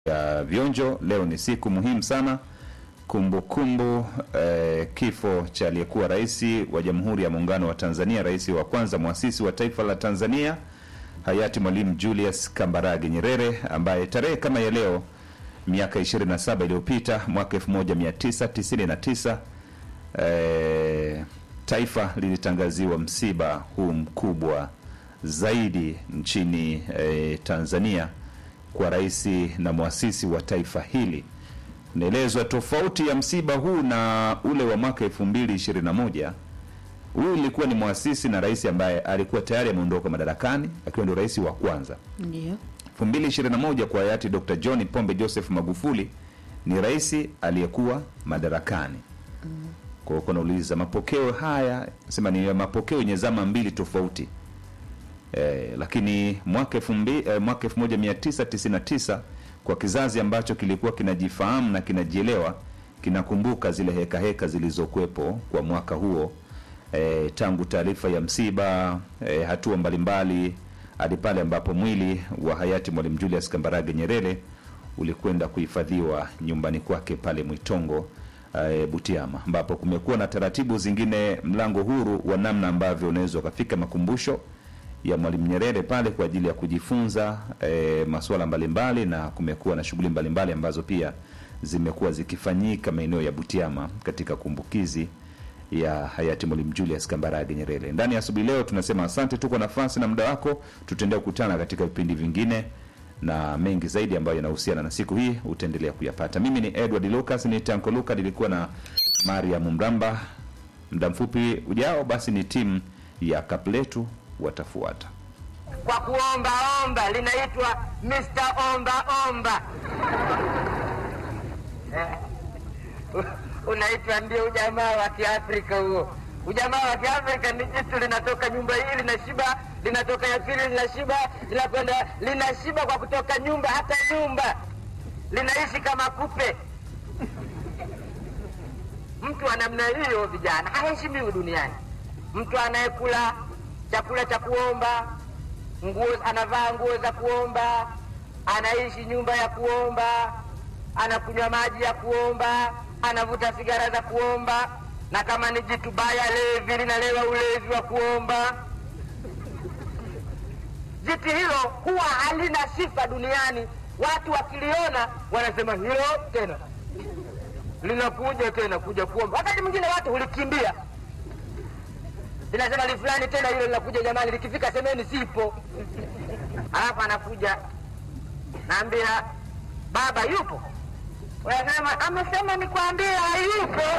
ya vionjo. Leo ni siku muhimu sana, kumbukumbu eh, kifo cha aliyekuwa rais wa Jamhuri ya Muungano wa Tanzania, rais wa kwanza mwasisi wa taifa la Tanzania hayati Mwalimu Julius Kambarage Nyerere, ambaye tarehe kama ya leo miaka 27 iliyopita mwaka 1999 eh, taifa lilitangaziwa msiba huu mkubwa zaidi nchini eh, Tanzania kwa rais na mwasisi wa taifa hili. Naelezwa tofauti ya msiba huu na ule wa mwaka 2021 huyu ilikuwa ni mwasisi na rais ambaye alikuwa tayari ameondoka madarakani akiwa ndio rais wa kwanza. Ndio. 2021 kwa hayati Dr. John Pombe Joseph Magufuli ni rais aliyekuwa madarakani. Kwa hiyo kunauliza mapokeo haya sema ni mapokeo yenye zama mbili tofauti. Eh, lakini mwaka elfu mbi- eh, mwaka 1999 kwa kizazi ambacho kilikuwa kinajifahamu na kinajielewa kinakumbuka zile heka heka zilizokuwepo kwa mwaka huo eh, tangu taarifa ya msiba eh, hatua mbalimbali hadi pale ambapo mwili wa hayati Mwalimu Julius Kambarage Nyerere ulikwenda kuhifadhiwa nyumbani kwake pale Mwitongo eh, Butiama, ambapo kumekuwa na taratibu zingine, mlango huru wa namna ambavyo unaweza ukafika makumbusho ya Mwalimu Nyerere pale kwa ajili ya kujifunza e, masuala mbalimbali, na kumekuwa na shughuli mbalimbali ambazo pia zimekuwa zikifanyika maeneo ya Butiama katika kumbukizi ya hayati Mwalimu Julius Kambarage Nyerere. Ndani ya asubuhi leo tunasema asante tu kwa nafasi na muda wako. Tutaendelea kukutana katika vipindi vingine na mengi zaidi ambayo yanahusiana na siku hii utaendelea kuyapata. Mimi ni Edward Lucas, ni Tanko Luka, nilikuwa na Mariam Mramba. Muda mfupi ujao, basi ni timu ya Kapletu watafuata. kwa kuomba omba linaitwa Mr. Omba Omba. Eh, Unaitwa ndio ujamaa wa Kiafrika huo. Ujamaa wa Kiafrika ni jitu linatoka nyumba hii linashiba, linatoka ya pili linashiba, linakwenda linashiba kwa kutoka nyumba hata nyumba, linaishi kama kupe. Mtu wa namna hiyo, vijana, haheshimiwi duniani. Mtu anayekula chakula cha kuomba, nguo anavaa nguo za kuomba, anaishi nyumba ya kuomba, anakunywa maji ya kuomba, anavuta sigara za kuomba, na kama ni jitu baya levi, linalewa ulevi wa kuomba. Jiti hilo huwa halina sifa duniani. Watu wakiliona wanasema hilo tena linakuja tena kuja kuomba. Wakati mwingine watu hulikimbia linasema li fulani tena hilo linakuja jamani, likifika semeni sipo. Alafu anakuja naambia baba yupo, unasema amesema nikwambie hayupo.